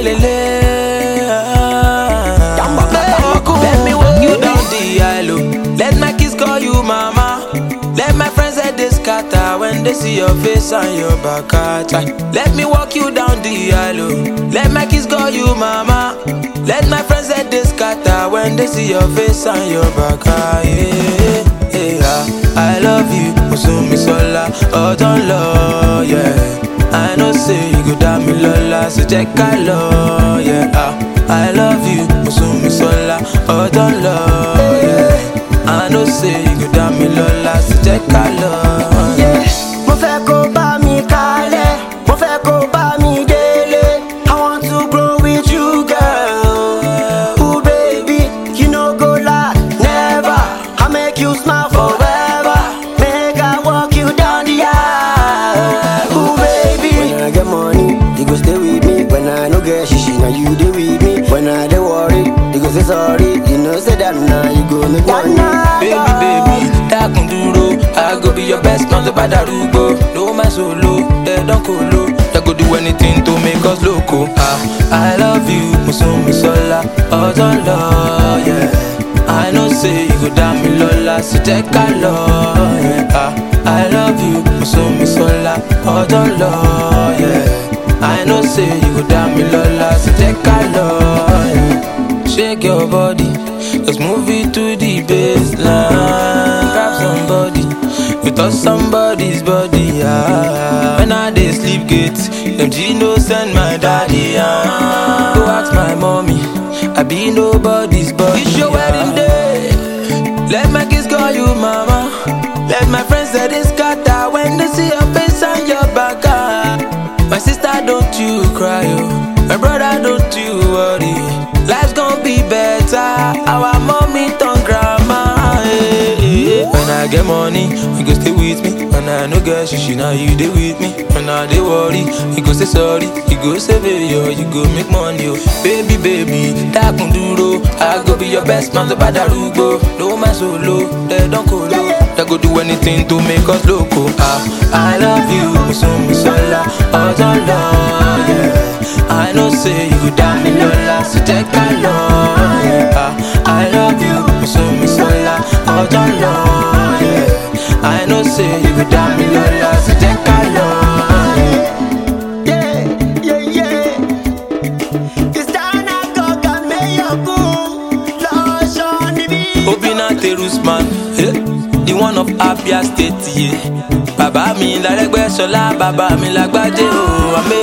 Let me walk you down the aisle. Let my kids call you mama. Let my friends say they scatter when they see your face and your back. ah, chai. Let me walk you down the aisle. Let my kids call you mama. Let my friends say they scatter when they see your face and your back. ah, Yeah, yeah, ah. I love you, Musumi Sola, oh don't love, yeah. I know say you go down me lola, so check I love, yeah. ah. I love you, Musumi Sola, oh don't love, yeah. I know say you go down me lola, so check I love, yeah. mo fẹ́ kó bá mi kalẹ̀ mo fẹ́ kó bá mi délé i want to grow with you girl ooh baby you no go lie never i make you smile forever make i walk you down the aisle ooh baby. when i get money you go stay with me when i no get shishi na you dey with me when i dey worry you go say sorry you know say that na you go make money. Baby, baby, dákun dúró. I go be your best man tó bá darúgbó. No my solo, they don kolo. They go do anything to make us loco. Ah, I love you, Musumi Sola, ọ̀dọ́ lọ, yeah. I know say you go dá mi lọ́la, so jẹ́ ká lọ, yeah. Ah, I love you, Musumi Sola, ọ̀dọ́ lọ, yeah. I know say you go dá mi lọ́la, so jẹ́ ká lọ, yeah. Shake your body, let's move it to the baseline. Grab somebody, you touch somebody's body. Ah. When I dey sleep gate, them Gino send my daddy. Ah. Go ask my mommy, I be nobody's body. It's your wedding day, let my kids call you mama. Let my friends say they scatter when they see your face and your back. Ah. My sister, don't you cry, oh. My brother, don't you worry. Life's gonna be better. Our mommy turn grandma. eh, eh, eh. When I get money, you go stay with me. When I no get shishi, now you dey with me. When I dey worry, you go say sorry. You go save it, yo. You go make money, oh. Baby, baby, dákun dúró. I go be your best man, tó bá darúgbó. No my solo, they don't colo. They go do anything to make us loco. Ah, I love you, Musumi Sola, ọjọ́ lọ, yeah. I know say you down me lola, so take a love, yeah. Ah, I love you, Musumi Sola, ọjọ́ lọ, yeah. I know say you down me lola, so take a love, yeah. Yeah, yeah, yeah. It's down at Goga Mayoku, Lush on the beat. Obina Terusman, eh, the one of Abia State, yeah. Bàbá mi lárẹ́gbẹ́ sọlá, bàbá mi lágbájé o, àmì